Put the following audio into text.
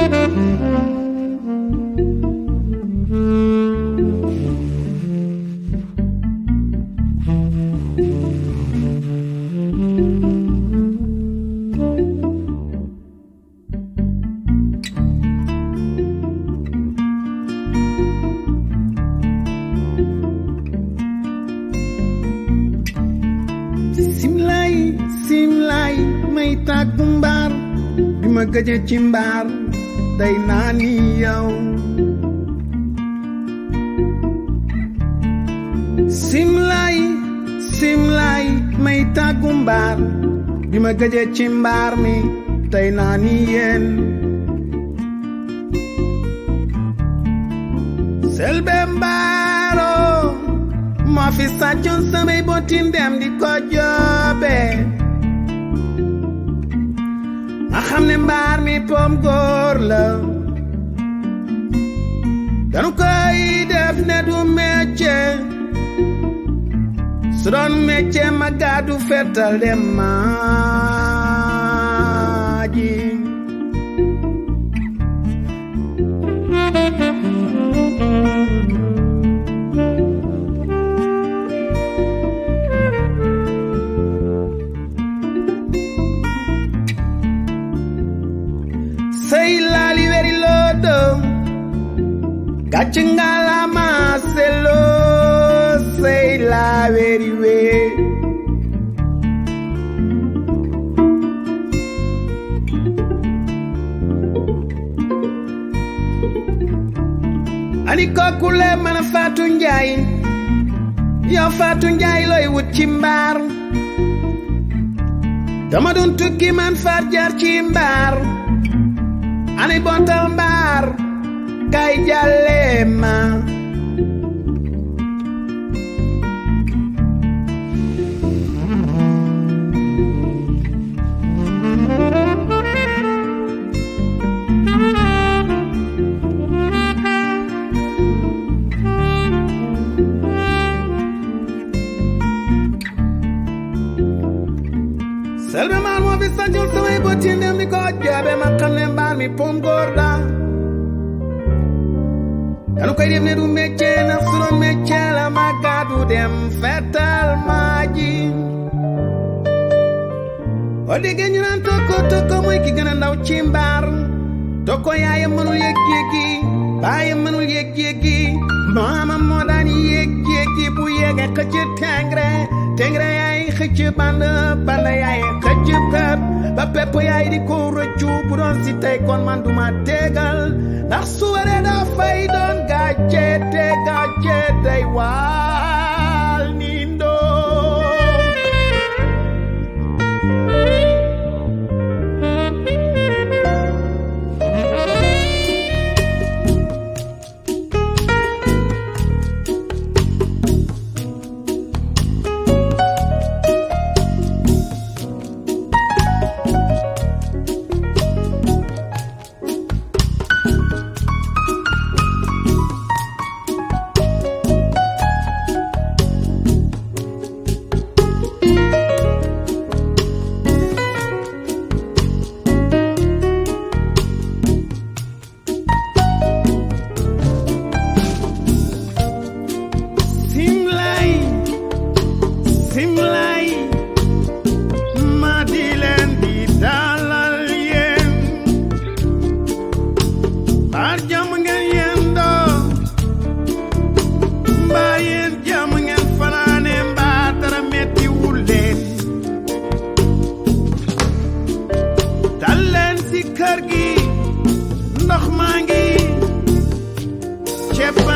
simlay simlay may tàggu mbaar bi ma gëje ci mbaar day naa ni yow simlay simlay may tàggu mbaar bi ma gëje ci mbaar mi tey naa ni yéen selbe mbaaro moo fi sàccoon samay botin dem di ko joobe ma xam ne mbaar mi pom góor la danu koy def ne du métier su doon métier ma gàddu fetal dem maaji sey laali weri lodo gàcc ngalama selo sey la weri we ani kokule mana fatu njaay yow fatu njaay looy wut ci mbaar dama doon tukki man far jaar ci mbaar ani bontal mbaar kay jàlle ma selbe maar moo fi sañul samay bëti ndem di ko joobe ma xam ne mbaar mi pom góor la danu koy def ne du métier na su doon métier la ma gàddu dem fetal maa ji boo déggee ñu naan tokko tokko mooy ki gën a ndaw ci mbaar tokko yaayam mënul yëg yéegi baayam mënul yëg yéegi maamam moo daan yëg yéegi bu yéege xëcc tengre tengre yaay xëcc band band yaay xëcc pep ba pepp yaay di ko rëccu bu doon si tey kon man duma tegal ndax su waree daa fay doon gàcce te gàcce day waal ni ndoo simlay simlay ma di leen di dalal yéen baar jàmm ngeen yendoo mbaa yéen jàmm ngeen fanaane mbaa dara metti wul leen dal leen si kër gi ndox maa ngi ceeb